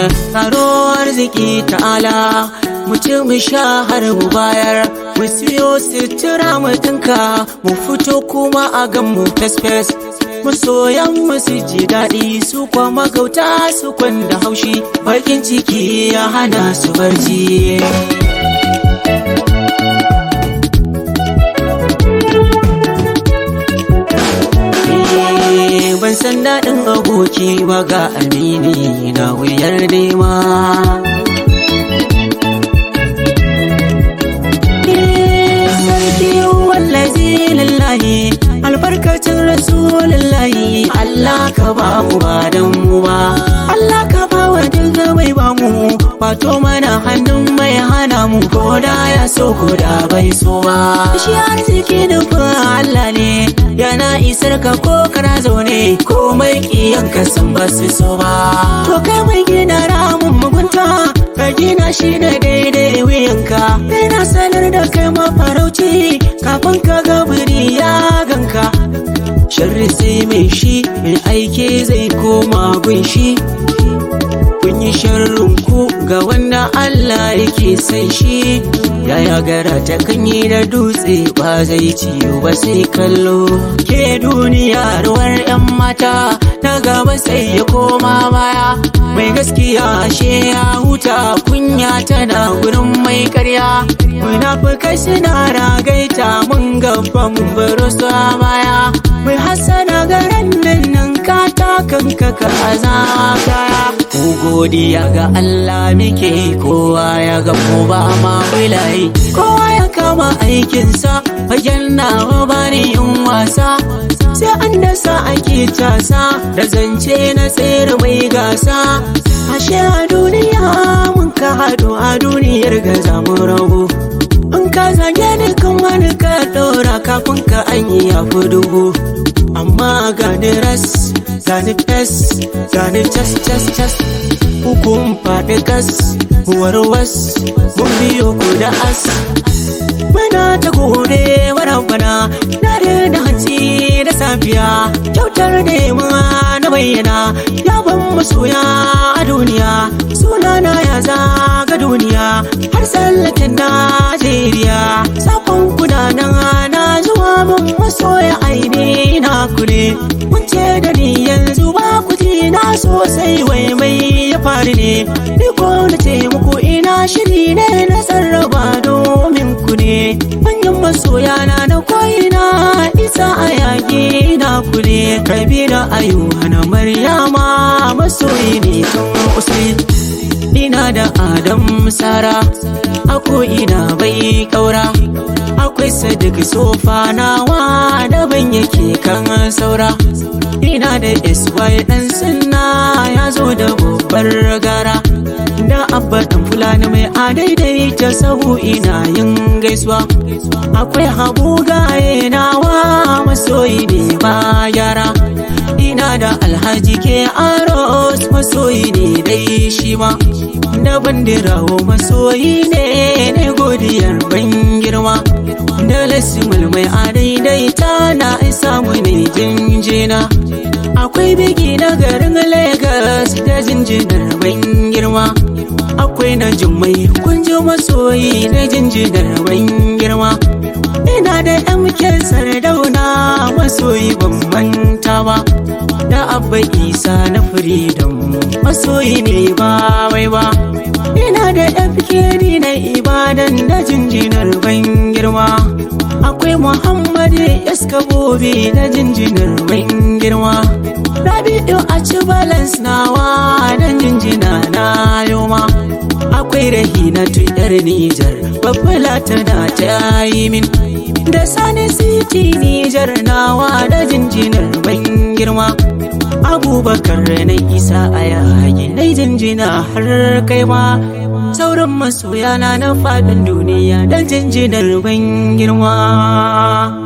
tsaro arziki ta'ala mu ci mu sha har mu bayar mu siyo sutura mu dinka mu fito kuma a gan mu fes-fes masoyan mu su ji daɗi su kwa magauta su kwanda haushi bakin ciki ya hana su barci ban san daɗin aboki ba ga amini na wuyar nema sarki wallazi lillahi albarkacin rasulullahi Allah ka ba mu ba dan mu ba Allah ka ba wa duka mai ba mu wato mana hannun mai hana mu ko da ya so ko da bai so ba shi arziki nufin Allah ne yana isar ka ko kana zaune ko mai kiyan ka san ba su so ba to kai mai gina ramin mugunta ka gina shi da daidai wuyanka yana sanar da kai mafarauci kafin ka ga biri ya ganka sharri sai mai shi mai aike zai koma gunshi kun yi sharrin ku ga wanda Allah yake san shi yaya gara ta kanyi da dutse ba zai ciyo ba sai kallo ke duniya ruwar yan mata ta gaba sai ya koma baya mai gaskiya ashe ya huta kunya tana gurin mai karya munafukai suna ragaita mun gaba mun baro su a baya mai hasana garan nan ka kanka ka azaka ku godiya ga Allah muke kowa ya ga mu ba ma wilayi kowa ya kama aikinsa fagen nawa bani yin wasa sai an dasa ake casa da zance na tsere mai gasa ashe a duniya mun ka haɗu a duniyar ga zamu rabu in ka zage ni kan wani ka ɗora kafin ka an yi ya fi dubu amma gani ras gani fes gani cas cas cas hukun faɗi gas warwas mun biyo ku da as muna ta gode bana na da hanci da safiya kyautar nema na bayyana ya ban masoya a duniya sunana ya zaga duniya har tsallaken najeriya sakon kudanan na zuwa mun masoya aini na kure mun ce da ni yanzu ba ku ji na sosai wai mai ya faru ne ni ko na ce muku ina shiri ne na sarraba domin ku ne manyan masoya na na koyina isa a yaƙi na ku ne kabira ayuha na maryama masoyi ne kan usai ina da adam sara ako ina bai kaura akwai sadik sofa nawa daban yake kan saura ina da sy dan sunna ya zo da babbar gara da abba dan fulani mai adaidai ta sahu ina yin gaisuwa akwai habu gaye nawa masoyi ne ba yara ina da alhaji ke aros masoyi ne dai shi ma da bandirawo masoyi ne ne godiyar ban girma da lasimul mai adaidaita na isa mu ne jinjina akwai biki na garin Legas da jinjinar ban girma akwai na jummai kunjo masoyi na jinjinar ban girma ina da MK sardauna masoyi ban manta ba da abba isa na freedom masoyi ne ba wai ba ina da FKD na ibadan da jinjinar ban girma akwai muhammad yaskabobi da jinjinar ban girma rabi'u a ci balance nawa da jinjina na yoma akwai rahina tuyar nijar babbala tana ta yi min da sani city nijar nawa da jinjinar ban girma abubakar na isa a yayi na jinjina har kai ma sauran masoyana na faɗin duniya da jinjinar ban girma